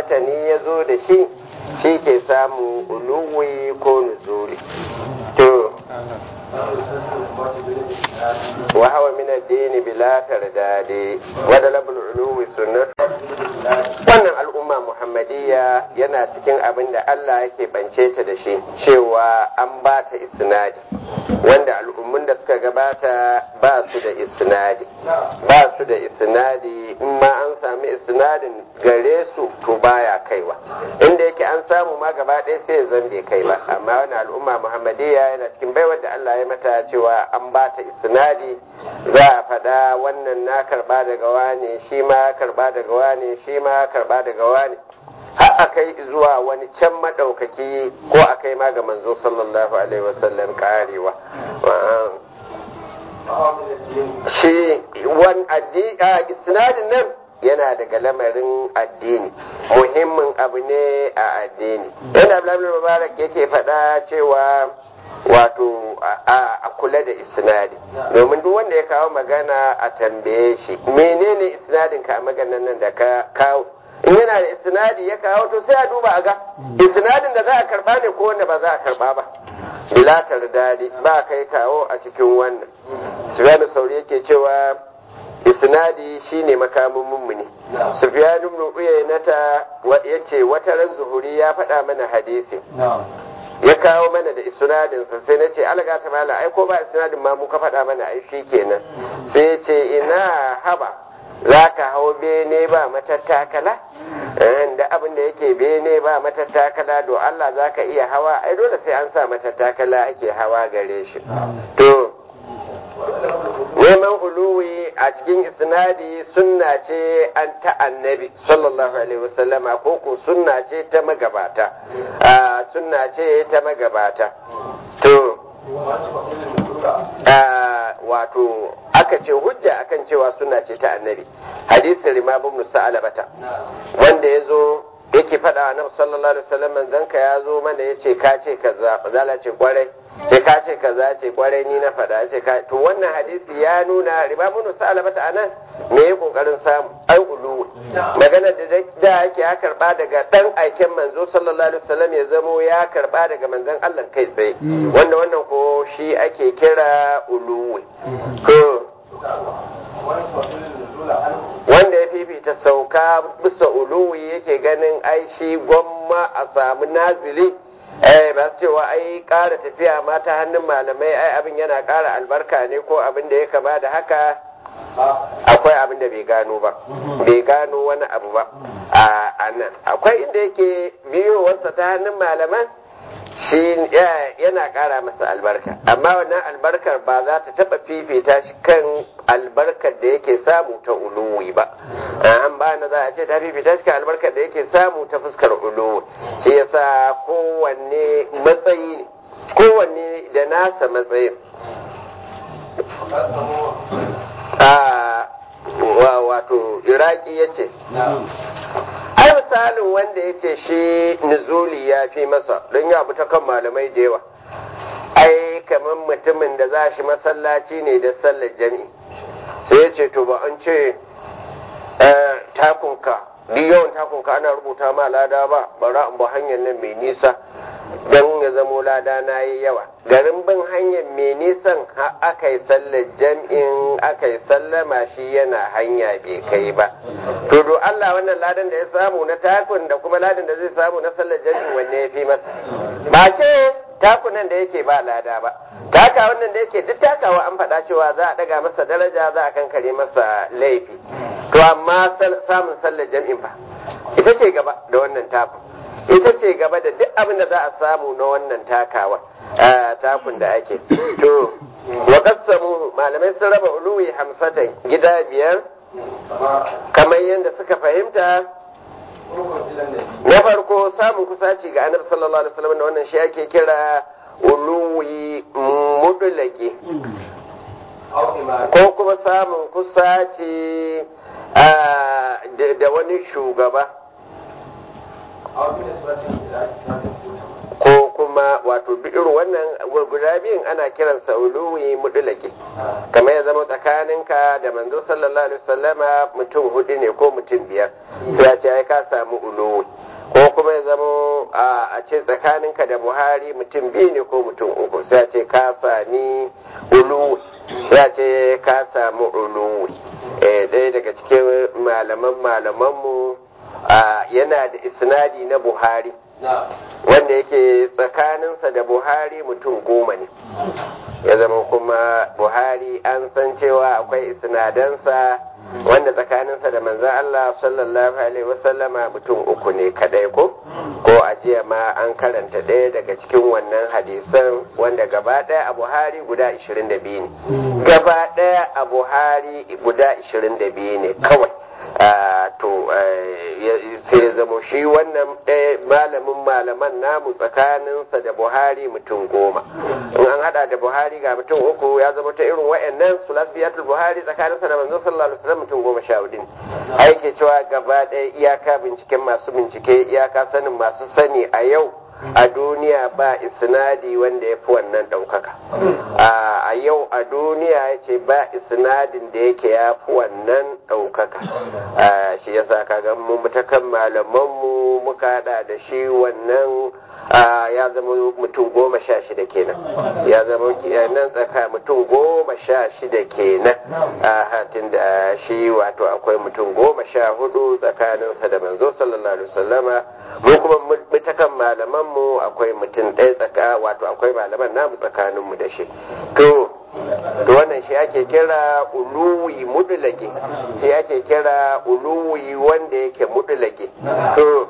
matani ya zo da shi shi ke samu uluwi ko nuzuli to wa hawa min ad-din bila tardadi wa dalabul uluwi sunnah wannan al'umma muhammadiyya yana cikin abin da Allah yake bance ta da shi cewa an ba ta isnadi wanda al'ummun da suka gabata ba su da isnadi ba su da isnadi in ma an sami isnadin gare su to baya kaiwa inda yake an samu ma gaba ɗaya sai zan bai kai ba amma wani al'umma muhammadiyya yana cikin baiwar da Allah ya mata cewa an ba ta isnadi za a faɗa wannan na karɓa daga wane shi ma karɓa daga wane shi ma karɓa daga wane har a kai zuwa wani can maɗaukaki ko a kai ma ga manzo sallallahu alaihi wasallam karewa shi wani isnadin nan yana daga lamarin addini muhimmin abu ne a addini yana abdullahi mubarak yake faɗa cewa wato a kula da isnadi domin duk wanda ya kawo magana a tambaye shi menene isnadin ka a maganan nan da ka kawo in yana da isnadi ya kawo to sai a duba a ga isnadin da za a karba ne ko wanda ba za a karba ba bilatar dadi ba kai kawo a cikin wannan sufyanu sauri yake cewa isnadi shine makamin mummuni sufyanu ibn uyaynata yace wata ran zuhuri ya faɗa mana hadisi ya kawo mana da isnadinsa sai na ce alaga ta mala ai ko ba isnadin ma muka faɗa mana ai shi kenan sai ya ce ina haba za ka hau bene ba matattakala da abin da yake bene ba matattakala do Allah za ka iya hawa ai dole sai an sa matattakala ake hawa gare shi to neman uluwi a cikin isnadi sunna ce an ta annabi sallallahu alaihi wasallama ko ko sunna ce ta magabata sunna ce ta magabata to wato aka ce hujja akan cewa sunna ce ta annabi hadisin rimab ibn sa'alabata wanda ya zo yake faɗa annabi sallallahu alaihi wasallam manzon ka ya zo mana yace ka ce kaza zala ce kwarai ce ka ce kaza ce kwarai ni na faɗa ce ka to wannan hadisi ya nuna riba mun sa'ala bata anan me ya kokarin samu ai ulu magana da da yake ya karba daga dan aiken manzo sallallahu alaihi wasallam ya zamo ya karba daga manzon Allah kai tsaye wanda wannan ko shi ake kira ulu ko wanda ya fifita sauka bisa uluwi yake ganin ai shi gwamma a samu nazili eh ba su cewa ai ƙara tafiya ma ta hannun malamai ai abin yana ƙara albarka ne ko abin da ya kama da haka akwai abin da bai gano ba bai gano wani abu ba a nan akwai inda yake biyowarsa ta hannun malaman shi yana ƙara masa albarka amma wannan albarkar ba za ta taɓa fifita shi kan albarkar da yake samu ta uluwi ba an ba na za a ce ta fifita shi kan albarkar da yake samu ta fuskar uluwi shi yasa kowanne matsayi ne kowanne da nasa matsayin wato iraki ya ce ai misalin wanda ya ce shi nuzuli ya fi masa don ya ta kan malamai da yawa ai kamar mutumin da za shi masallaci ne da sallar jami'i sai ya ce to ba an ce takunka duk yawan takunka ana rubuta ma lada ba bara in ba hanyar nan mai nisa don ya zamo lada na yi yawa garin bin hanyar mai nisan aka yi sallar jam'in aka yi sallama shi yana hanya bai kai ba to do Allah wannan ladan da ya samu na takun da kuma ladan da zai samu na sallar jam'in wanne ya fi masa ba ce takunan da yake ba lada ba taka wannan da yake duk takawa an faɗa cewa za a ɗaga masa daraja za a kankare masa laifi to amma samun sallar jam'in fa ita ce gaba da wannan takun ita ce gaba da duk abin da za a samu na wannan takawa takun da ake to wa qassamu malamai sun raba uluwi hamsatan gida biyar kamar yadda suka fahimta na farko samun kusaci ga annabi sallallahu alaihi wasallam da wannan shi ake kira uluwi mudulaki ko kuma samun kusaci da wani shugaba ko kuma kuma wato duk irin wannan guda biyun ana kiransa uluwi mudulaki kamar ya zama tsakaninka da manzo sallallahu alaihi wasallama mutum hudu ne ko mutum biyar sai a ce ai ka samu uluwi ko kuma ya zama a ce tsakaninka da buhari mutum biyu ne ko mutum uku sai a ce ka sami uluwi sai a ce ka samu uluwi ɗaya daga cikin malaman malamanmu yana da isnadi na buhari wanda yake tsakaninsa da buhari mutum goma ne ya zama kuma buhari an san cewa akwai isnadansa wanda tsakaninsa da manzan Allah sallallahu alaihi wasallama mutum uku ne kadai ko ko a jiya ma an karanta ɗaya daga cikin wannan hadisan wanda gaba ɗaya a buhari guda 22 ne gaba ɗaya a buhari guda 22 ne kawai to sai ya zama shi wannan malamin malaman namu tsakaninsa da buhari mutum goma in an hada da buhari ga mutum uku ya zama ta irin wa'annan sulasiyatul buhari tsakaninsa da manzon sallallahu alaihi wasallam mutum goma sha hudu ne aike cewa gaba ɗaya iyaka binciken masu bincike iyaka sanin masu sani a yau a duniya ba isnadi wanda ya fi wannan ɗaukaka a yau a duniya ya ce ba isnadin da yake ya fi wannan ɗaukaka shi ya sa kaga mu mutakan malamanmu muka haɗa da shi wannan ya zama mutum goma sha shida kenan ya zama nan tsaka mutum goma sha shida kenan a hatin da shi wato akwai mutum goma sha hudu tsakaninsa da manzo sallallahu alaihi wasallama mu kuma mutakan malaman mu akwai mutum ɗaya tsaka wato akwai malaman namu tsakanin mu da shi to to wannan shi ake kira uluwi mudulake shi ake kira uluwi wanda yake mudulake to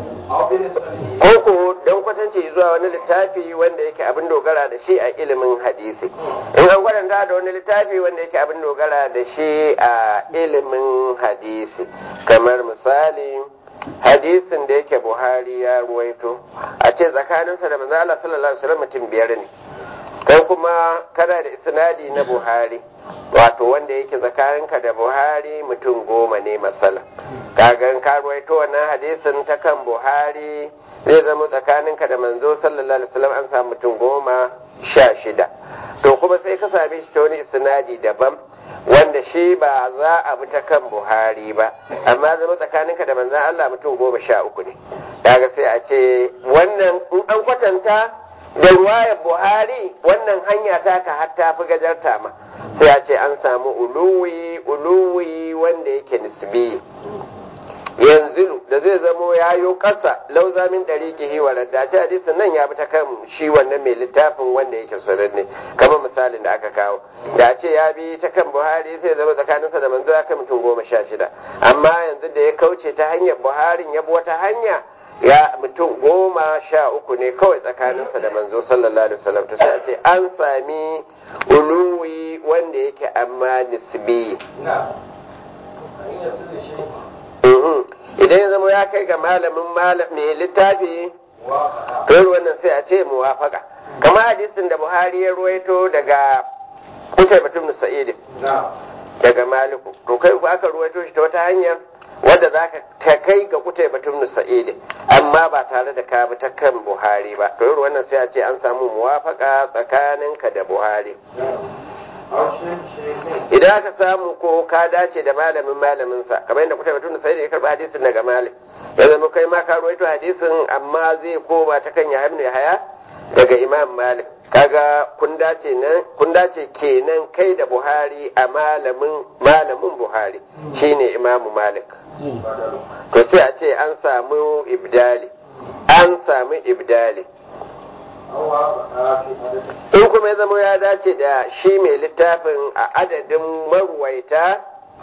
koko don kwatanci zuwa wani littafi wanda yake abin dogara da shi a ilimin hadisi in an gwadanta da wani littafi wanda yake abin dogara da shi a ilimin hadisi kamar misali hadisin da yake buhari ya ruwaito a ce tsakaninsa da manzo Allah sallallahu alaihi wasallam mutum biyar ne kai kuma kana da isnadi na buhari wato wanda yake tsakaninka da buhari mutum goma ne masala kagan ka ruwaito wannan hadisin ta kan buhari zai zama tsakaninka da manzo sallallahu alaihi wasallam an samu mutum goma sha shida to kuma sai ka same shi ta wani isnadi daban wanda shi ba za a bi ta kan buhari ba amma zama tsakaninka da manzan Allah mutum goma sha uku ne daga sai a ce wannan in an kwatanta da ruwayar buhari wannan hanya ta ka har ta fi gajarta ma sai a ce an samu uluwi uluwi wanda yake nisbi yanzu da zai zamo ya yo ƙasa lauzamin ɗari kihi wa raddace hadisin nan ya bi ta kan shi wannan mai littafin wanda yake sananne kamar misalin da aka kawo da ce ya bi ta kan buhari sai zama tsakaninsa da manzo ya kai mutum goma sha shida amma yanzu da ya kauce ta hanyar buharin ya bi wata hanya ya mutum goma sha uku ne kawai tsakaninsa da manzo sallallahu alaihi wasallam to sai a ce an sami uluwi wanda yake amma nisbi idan ya zama ya kai ga malamin mai littafi to wannan sai a ce muwafaka kamar hadisin da buhari ya ruwaito daga kutai batun sa'id daga maliku to kai ku aka ruwaito shi ta wata hanyar wadda za ka ta kai ga kutai batun sa'id amma ba tare da ka bi ta kan buhari ba to wannan sai a ce an samu muwafaka tsakaninka da buhari idan aka samu ko ka dace da malamin malaminsa kamar yadda kuta batun da sai da ya karɓi hadisin daga malik ya zama kai ma ka rawaito hadisin amma zai koma ta kan yahya ibn haya daga imam malik kaga kun dace nan kun dace kenan kai da buhari a malamin malamin buhari shine imamu malik to sai a ce an samu ibdali an samu ibdali in kuma ya zama ya dace da shi mai littafin a adadin marwaita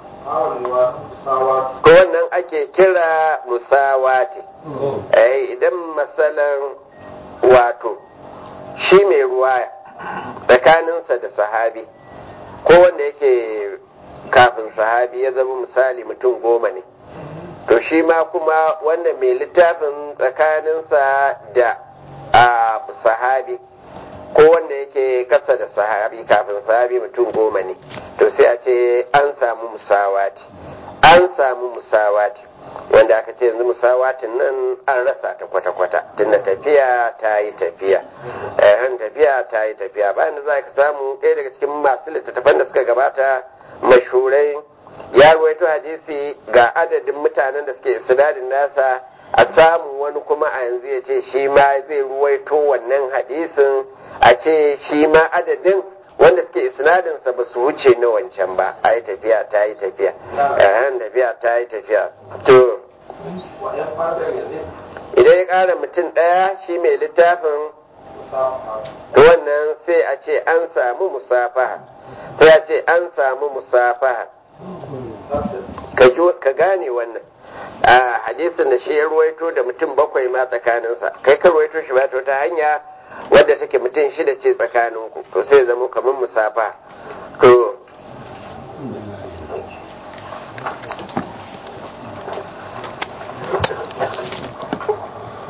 ko wannan ake kira musawati eh idan masalan wato shi mai ruwaya tsakaninsa da sahabi ko wanda yake kafin sahabi ya zama misali mutum goma ne to shi ma kuma wanda mai littafin tsakaninsa da a sahabi ko wanda yake kasa da sahabi kafin sahabi mutum goma ne to sai a ce an samu musawati an an samu musawati wanda aka ce yanzu musawatin nan an rasa ta kwata-kwata tunda tafiya ta yi tafiya yan tafiya ta yi tafiya bayan da za ka samu ɗaya daga cikin masu littattafan da suka gabata mashurai ya ruwaito hadisi ga adadin mutanen da suke sinadin nasa a samu wani kuma a yanzu ya ce shi ma zai ruwaito wannan hadisin a ce shi ma adadin wanda suke isnadinsa ba su wuce na wancan ba a yi tafiya ta yi tafiya yan tafiya ta yi tafiya to idan ya ƙara mutum ɗaya shi mai littafin wannan sai a ce an samu musafaha sai a ce an samu musafaha ka gane wannan a hadisin da shi ya ruwaito da mutum bakwai ma tsakaninsa kai ka ruwaito shi ba ta hanya wadda take mutum shida ce tsakaninku to sai zama kamar musafa